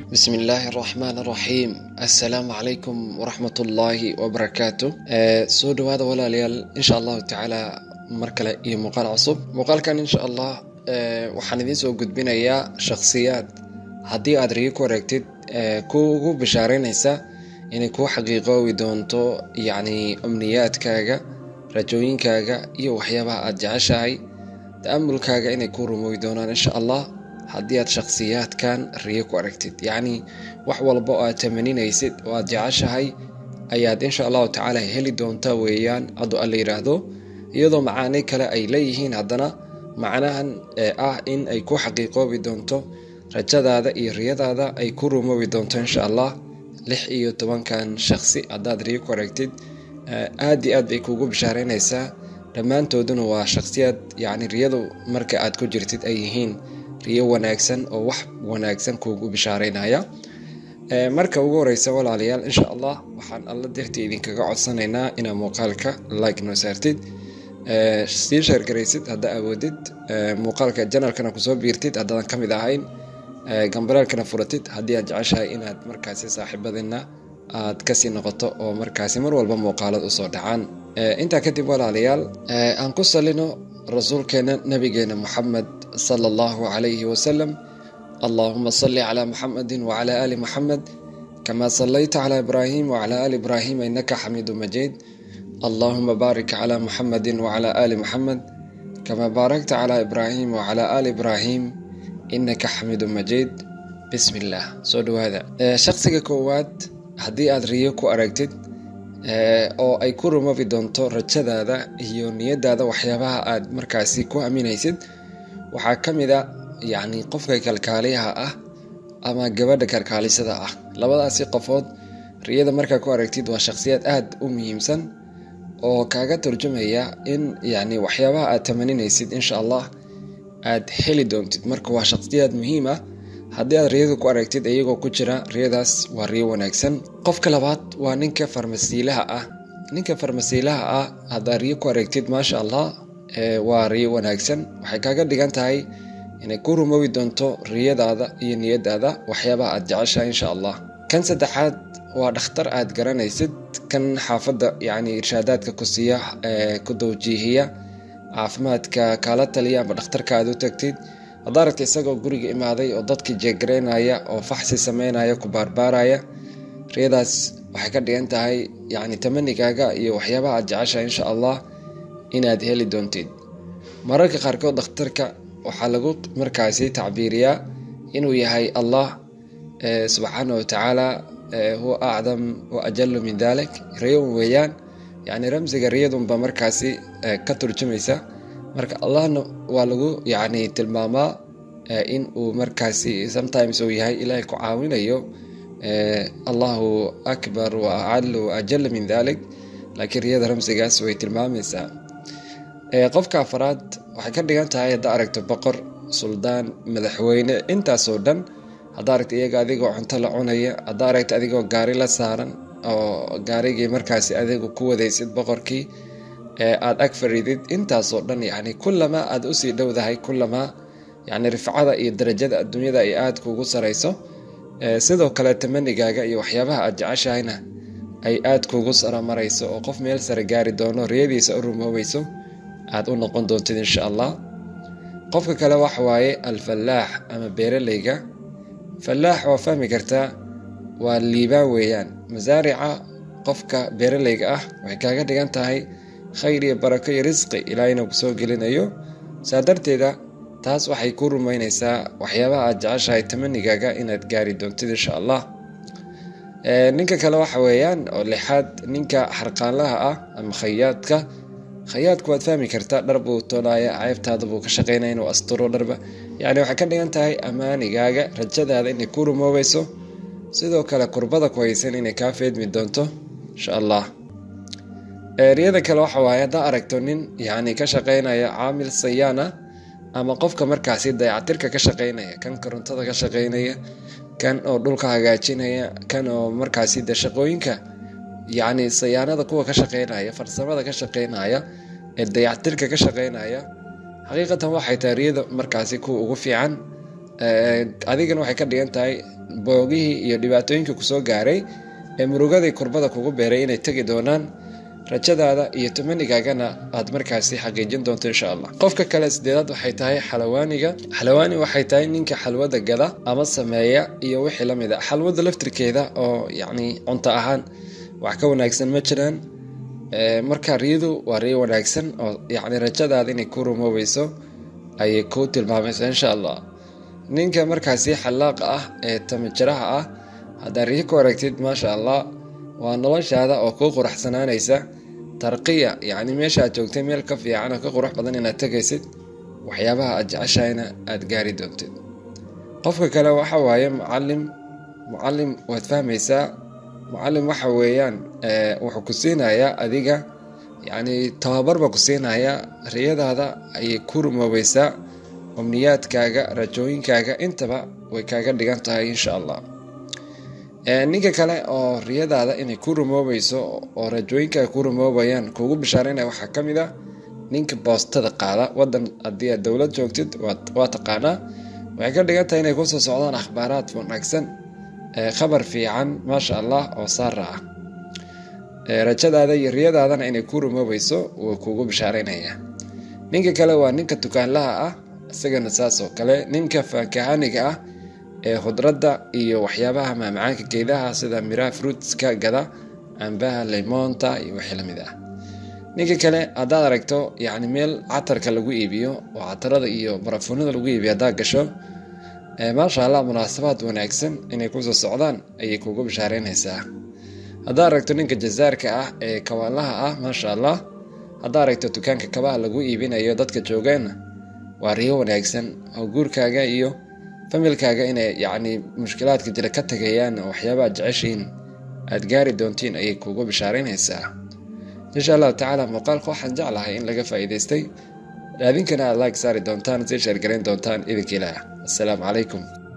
بسم الله الرحمن الرحيم السلام عليكم ورحمة الله وبركاته soo dhawaada walaalayaal insha allahu tacaala mar kale iyo muuqaal cusub muuqaalkan insha allah waxaan idiin soo gudbinayaa shakhsiyaad haddii aad riyo ku wareegtid ku ugu bishaareynaysa inay kuu xaqiiqoowi doonto yacni amniyaadkaaga rajooyinkaaga iyo waxyaabaha aad jeceshahay ta'amulkaaga inay kuu rumoowi doonaan insha allah haddii aad shakhsiyaadkan riyo ku aragtid yacni wax walba oo aad tamaninaysid oo aad jeceshahay ayaad insha allahu tacaala heli doontaa weeyaan hadduu alla yidhaahdo iyadoo macaani kale ay leeyihiin haddana macnahan ee ah in ay ku xaqiiqoobi doonto rajadaada iyo riyadaada ay ku rumoobi doonto insha allah lix iyo tobankan shakhsi haddaad riyo ku aragtid aad iyo aad bay kuugu bishaareynaysaa dhammaantooduna waa shakhsiyaad yacni riyadu marka aad ku jirtid ay yihiin riyo wanaagsan oo wax wanaagsan kuugu bishaareynaya marka ugu horeysa walaalayaal insha allah waxaan alla dartii idinkaga codsanaynaa inaad muuqaalka like noo saartid sii sheergaraysid haddaa awoodid muuqaalka janalkana kusoo biirtid haddaadan ka mid ahayn gambareelkana furatid haddii aad jeceshahay inaad markaasi saaxiibadina aad kasii noqoto oo markaasi mar walba muuqaalad usoo dhacaan intaa kadib walaalayaal aan ku salino rasuulkeena nabigeena moxamed sala allahu calayhi wasalam allahuma salli calaa muxamedin wacala aali muxamed kama sallayta calaa ibraahim wacala aali ibraahim innaka xamiidu majiid allahuma baarik calaa muxamedin wacala aali muxamed kama baarakta calaa ibraahim wacala aali ibraahim innaka xamiidu majiid bismi illaah soo dhawaada shakhsiga koowaad haddii aad riyo ku aragtid oo ay ku rumoobi doonto rajadaada iyo niyadaada waxyaabaha aad markaasi ku aaminaysid waxaa ka mid a yacni qofka kalkaaliyaha ah ama gabadha kalkaalisada ah labadaasi qofood riyada markaa ku aragtid waa shakhsiyaad aada u muhiimsan oo kaaga turjumaya in yacni waxyaabaha aad tamaninaysid insha allah aad heli doontid marka waa shakhsiyaad muhiim ah haddii aad riyada ku aragtid iyagoo ku jira riyadaas waa riyo wanaagsan qofka labaad waa ninka farmasiilaha ah ninka farmasiilaha ah haddaad riyo ku aragtid maasha allah waa riyo wanaagsan waxay kaaga dhigan tahay inay ku rumoobi doonto riyadaada iyo niyadaada waxyaabaha aad jeceshahay insha allah kan saddexaad waa dhakhtar aad garanaysid kan xaafadda yacni irshaadaadka ku siiya ku dawjiihiya caafimaadka kaala taliya ama dhakhtarka aad u tagtid haddaa aragta isagoo guriga imaaday oo dadkii jeegaraynaya oo faxsi sameynaya ku baarbaaraya riyadaas waxay ka dhigan tahay yacni tamanigaaga iyo waxyaabaha aad jeceshahay insha allah inaad heli doontid mararka qaarkood dhakhtarka waxaa lagu markaasi tacbiiriyaa inuu yahay allah subxaana wa tacaala huwa acdam wa ajalu min dalik riyon weeyaan yacni ramsiga riyadunba markaasi ka turjumaysa marka allahna waa lagu yacni tilmaamaa in uu markaasi sometimes uu yahay ilaahay ku caawinayo allahu akbar wa acalu wa ajal min dalik laakiin riyada ramsigaas way tilmaamaysaa qofka afaraad waxay ka dhigan tahay haddaa aragto boqor suldaan madaxweyne intaasoo dhan haddaa aragto iyaga adigoo cunto la cunaya haddaa aragto adigoo gaari la saaran oo gaarigii markaasi adigu ku wadaysid boqorkii aada ag fariidid intaasoo dhan yacni kullamaa aada usii dhowdahay kullamaa yacni rifcada iyo darajada adduunyada ay aada kuugu sarayso sidoo kale tamanigaaga iyo waxyaabaha aad jeceshahayna ay aada kuugu saramarayso oo qof meel sare gaari doono riyadiisa u rumoobayso aada u noqon doontid insha allah qofka kale waxa waaye alfallaax ama beeraleyga fallaax waa fahmi kartaa waa liibaan weeyaan masaarica qofka beeraleyga ah waxay kaaga dhigan tahay khayr iyo barako iyo risqi ilaahayna ku soo gelinayo saa darteeda taas waxay ku rumeynaysaa waxyaabaha aad jeceshahay tamanigaaga inaad gaari doontid insha allah ninka kale waxa weeyaan oo lixaad ninka xarqaanlaha ah ama khayaadka khayaadku waad fahmi kartaa dhar buu toolaya ceebtaada buu ka shaqeynaya inuu asturo dharba yacni waxay ka dhigan tahay ammaanigaaga rajadaada inay ku rumoobayso sidoo kale kurbada ku haysan inay kaa feedmi doonto insha allah riyada kale waxa waaye haddaa aragto nin yacni ka shaqeynaya caamil sayaana ama qofka markaasi dayactirka ka shaqeynaya kan korontada ka shaqeynaya kan oo dhulka hagaajinaya kan oo markaasi de shaqooyinka yacni sayaanada kuwa ka shaqeynaya farsamada ka shaqeynaya ee dayactirka ka shaqeynaya xaqiiqatan waxay tahay riyada markaasi kuwa ugu fiican adigana waxay ka dhigan tahay boogihii iyo dhibaatooyinka kusoo gaaray ee murugadii kurbada kugu beeray inay tegi doonaan rajadaada iyo tumanigaagana aad markaasi xaqiijin doonto insha allah qofka kale sideedaad waxay tahay xalawaaniga xalawaani waxay tahay ninka xalwada gada ama sameeya iyo wixii la mid a xalwada laftirkeeda oo yacni cunto ahaan wax ka wanaagsan ma jiraan marka riyadu waa riyo wanaagsan oo yacni rajadaada inay ku rumoobayso ayay kuu tilmaamaysa insha allah ninka markaasi xallaaqa ah ee tamajiraha ah haddaad riyo ku aragtid maasha allah waa noloshaada oo kuu quraxsanaanaysa tarqiya yacni meesha aad joogtay meel ka fiican oo ka qurux badan inaad tegaysid waxyaabaha aad jeceshahayna aad gaari doontid qofka kale waxa waaye mucalim mucalim waad fahmaysaa mucalim waxa weeyaan wuxuu ku siinayaa adiga yacni tababarba ku siinayaa riyadaada ayay ku rumoobaysaa amniyaadkaaga rajooyinkaaga intaba way kaaga dhigan tahay insha allah ninka kale oo riyadaada inay ku rumoobayso oo rajooyinkaaga ku rumoobayaan kuugu bishaareynaya waxaa ka mid a ninka boostada qaada wadan haddii aad dowlad joogtid waa taqaanaa waxay ka dhigan tahay inay kusoo socdaan akhbaaraad wanaagsan khabar fiican maasha allah oo saara ah rajadaada iyo riyadaadana inay ku rumoobayso wuu kuugu bishaareynaya ninka kale waa ninka dukaanlaha ah isagana saas oo kale ninka faakahaniga ah ee khudradda iyo waxyaabaha maamacaanka geedaha sida miraha fruitska gada cambaha limoonta iyo wixii lamid ah ninka kale haddaad aragto yacni meel catarka lagu iibiyo oo catarada iyo barafuunada lagu iibiyo haddaad gasho maasha allah munaasabaad wanaagsan inay kusoo socdaan ayay kuugu bishaareynaysaa haddaad aragto ninka jazaarka ah ee kawaanlaha ah maasha allah haddaad aragto dukaanka kabaha lagu iibinayo dadka joogaana waa riyo wanaagsan oo guurkaaga iyo familkaaga inay yacni mushkilaadka jira ka tagayaan oo waxyaabaad jeceshiin aad gaari doontiin ayay kuugu bishaareynaysaa insha allahu tacaala muuqaalka waxaan jeclahay in laga faa'iidaystay adinkana aad laag saari doontaan sii sheergarayn doontaan idinka ilaah assalaamu calaykum